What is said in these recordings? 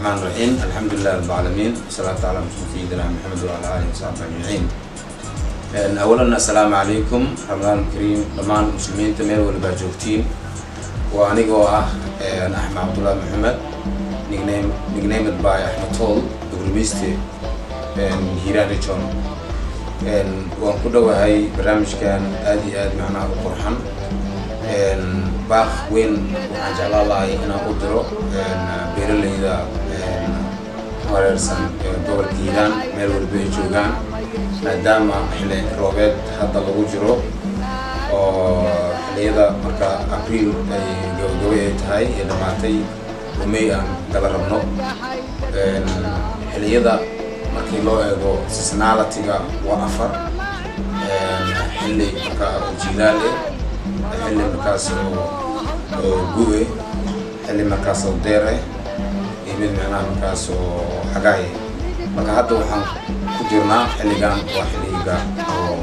الرحمن الرحيم الحمد لله رب العالمين والصلاة على سيدنا محمد وعلى آله وصحبه أجمعين أولا السلام عليكم رمضان الكريم دمان المسلمين تمير والبا جوجتين وأنيقو أه أحمد عبد الله محمد نيكنيم نيكنيم باي أحمد طول دبلوميستي هيران ريجون waan ku dhowahay barnaamijkan aad iyo aad macnaha u qurxan baaq weyn waxaan jeclaan lahay inaan u diro beeralayda wareersan gobolka hiiraan meel walba ay joogaan maadaama xilli roobeed hadda lagu jiro oo xilliyada marka abriil ay gabagabay ay tahay ee dhammaatay oo may aan gala rabno xilliyada markii loo eego seasonality-ga waa afar xilli markaa oo jiilaal eh xilli markaas oo gu-e xilli markaas oo deer eh iyo mid micnaha markaas oo xagaay marka hadda waxaan ku jirnaa xilligan waa xilliga oo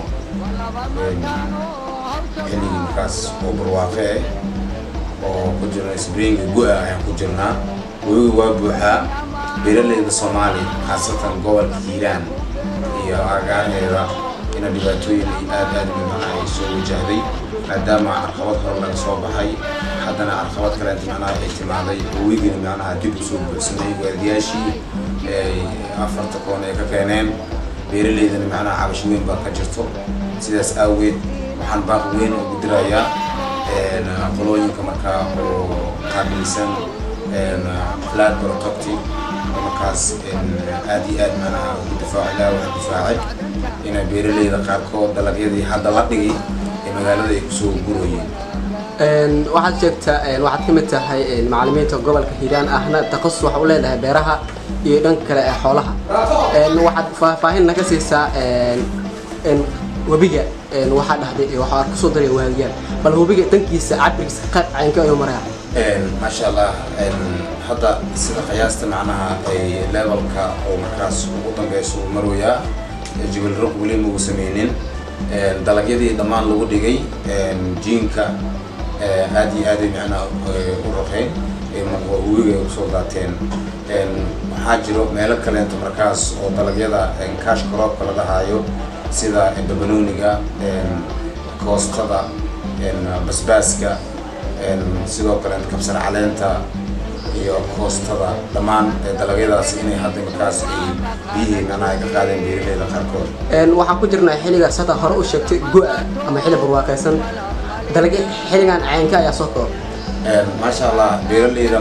xilligii markaas oo barwaaqe eh oo ku jirna springa gu-a ayaan ku jirnaa webiga waa buuxaa beeralayda soomaaliya khaasatan gobolka hiiraan iyo agaarheeda ina dhibaatooyin ay aad aad macnaha ay soo wajahday maadaama carqabad hore laga soo baxay haddana carqabad kaleenta macnaha ay timaaday webigina macnaha dib u soo buuxsamay waardiyaashii afarta koon ay ka keeneen beeralaydana macnaha cabash weyn baa ka jirto sidaas aaweed waxaan baaq weyn ugu dirayaa qolooyinka markaa oo qaabilsan flat protective markaas aad iyo aad macnaha ugu difaaco ilaa wax difaacay inay beeralayda qaarkood dalagyadii hadda la dhigay ee magaalada ay kusoo gurayeen waxaad sheegtaa waxaad ka mid tahay macalimiinta gobolka hiiraan ahna takhasus waxa u leedahay beeraha iyo dhanka kale ee xoolaha waxaad faahfaahin naga siisaa webiga waxaa dhahday waxaa kusoo daray waadiyaal bal webiga dankiisa cabirkiisa qayb caynka ayuu maraya maasha allah hadda sida qiyaasta macnaha ay levelka oo markaas ugu dambeysa uu marwayaa jibal roq weli magu sameynin dalagyadii dhammaan lagu dhigay jiinka aad iyo aaday macnaha u raqeen webiga ay kusoo daateen waxaa jiro meelo kaleento markaas oo dalagyada kaash karoobka la dhahaayo sida babanooniga koostada basbaaska sidoo kale kabsar caleenta iyo koostada dhammaan dalagyadaas inay hadda markaas ay biyihii macnaha ay ka qaadeen beeralayda qaarkood waxaan ku jirnaa xilligaas hadda hore u sheegtay go-a ama xilli barwaaqaysan dalagya xilligan caynka ayaa soo koob maasha allah beeralayda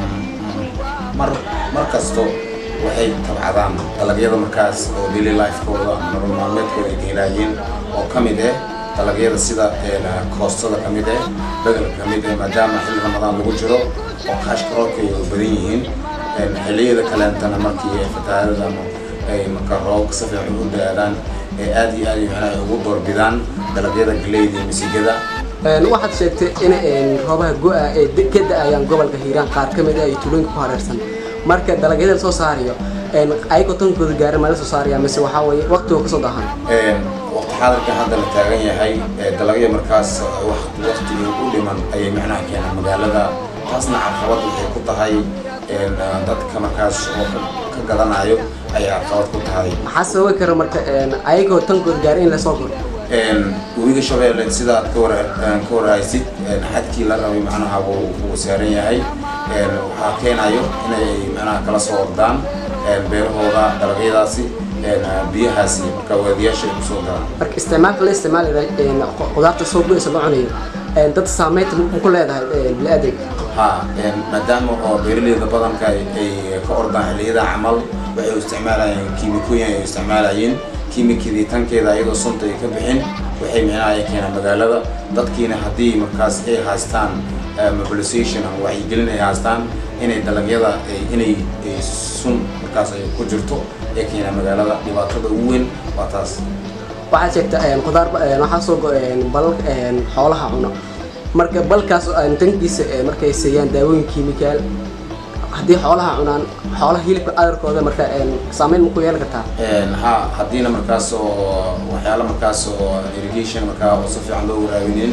mar mar kasto waxay tabcadaan dalagyada markaas oo daily lifekooda ama nolol maalmeedkooda ay ka helaayeen oo ka mid ah dalagyada sida koostada ka mid ah bedelka ka mid ah maadaama xilli ramadaan lagu jiro oo kaash karoolka ay badan yihiin xilliyada kaleentana markii ay fatahaadada ama ay marka roobka si fiican u da-aadaan ee aad iyo aad macnaha ay ugu doorbidaan dalagyada galeyda iyo misigada waxaad sheegtay in roobaha go-a ee ka da-ayaan gobolka hiiraan qaar ka mid ah iyo tuulooyinka ku hareersan marka dalagyada soo saarayo ayagoo tankooda gaarin ma la soo saaraya mise waxaa weeye waqtiga kasoo dahan waqti xaadirka hadda la taagan yahay dalagya markaas waqtigii u dhiman ayay macnaha keenaan magaalada taasna carqabad waxay ku tahay dadka markaas oo ka gadanayo ayay carqabad ku tahay maxaa sababi kara marka ayagoo tankooda gaarin in lasoo guro webiga shabeelle sidaad ka war ka warhaysid xadkii la rabay macnaha wuu saaran yahay waxaa keenayo inay macnaha kala soo ordaan beerahooda dalagyadaasi biyahaasi marka waadiyaasha ay kusoo galaan marka isticmaalka la isticmaalayo qudaarta soo go-eysa loo cunayo dad saameynta ma ku leedahay bili-aadanka ha maadaama oo beeralayda badanka ay ka ordaan xilliyada camal waxay u isticmaalayeen kiimikooyin ay isticmaalayeen kiimikadii tankeeda ayadoo sunta ay ka bixin waxay micnaha ay keenaan magaalada dadkiina haddii markaas ay haystaan mobilization ama wacyigelin ay haystaan inay dalagyada inay sun markaas ay ku jirto ee keenaan magaalada dhibaatada ugu weyn waa taas waxaad sheegtaa qudaar waxaa soo go bal xoolaha cuno marka balkaas dankiisa markay siiyaan daawooyin kiimikaal haddii xoolaha cunaan xoolaha hilibka adarkooda marka saameyn ma ku yeelan kartaa ha haddiina markaas oo waxyaala markaas oo irrigation markaa oo si fiican loo waraabinin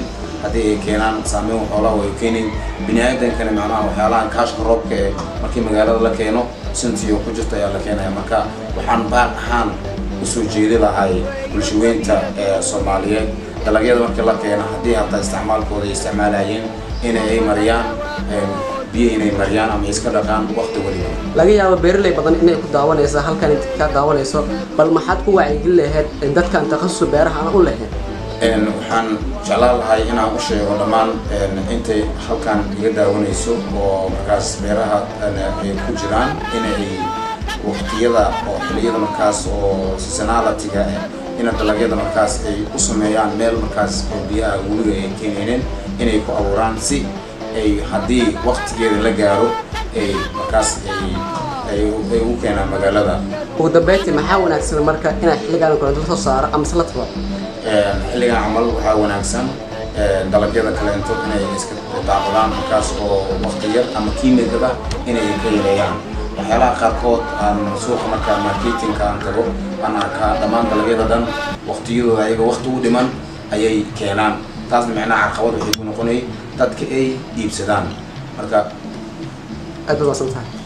haddii ay keenaan saameyn xoolaha way keenayn bini aadankana macnaha waxyaalahan kaashka roobka ee markii magaalada la keeno sintiyo ku jirta ayaa la keenaya marka waxaan baaq ahaan usoo jeedi lahay bulshaweynta ee soomaaliyeed dalagyada markii la keeno haddii hataa isticmaalkooda ay isticmaalayeen in ay mariyaan biyo inay mariyaan ama iska dhaqaan waqti waliba laga yaabo beeraley badan inay ku daawanaysa halkan inta ka daawanayso bal maxaad ku wacyigelin lahayd dadkan takhasusu beeraha aan u lahayn waxaan jeclaan lahay inaan u sheego dhammaan intay halkan iga daawanayso oo markaas beeraha ay ku jiraan inay waqtiyada oo xiliyada markaas oo seasonality-ga ina dalagyada markaas ay u sameeyaan meel markaas oo biyaha weliga ay keenayneen inay ku abuuraan si ay haddii waqtigeeda la gaaro ay markaas ay ay u keenaan magaalada ugu dambeyntii maxaa wanaagsan marka inaad xilligaan kale soo saaro ama se la tago xilligan camal waxaa wanaagsan dalagyada kaleento inay iska daaqadaan markaas oo waqti yar ama kiimikada inay ka yareeyaan waxyaalaha qaarkood aan suuqa markaa marketingka aan tago aan arkaa dhammaan dalagyada dhan waqtiyadooda ayaga waqti u dhiman ayay keenaan taasna micnaha caqabad waxay ku noqonay dadka ay iibsadaan marka aad baad maasan tahay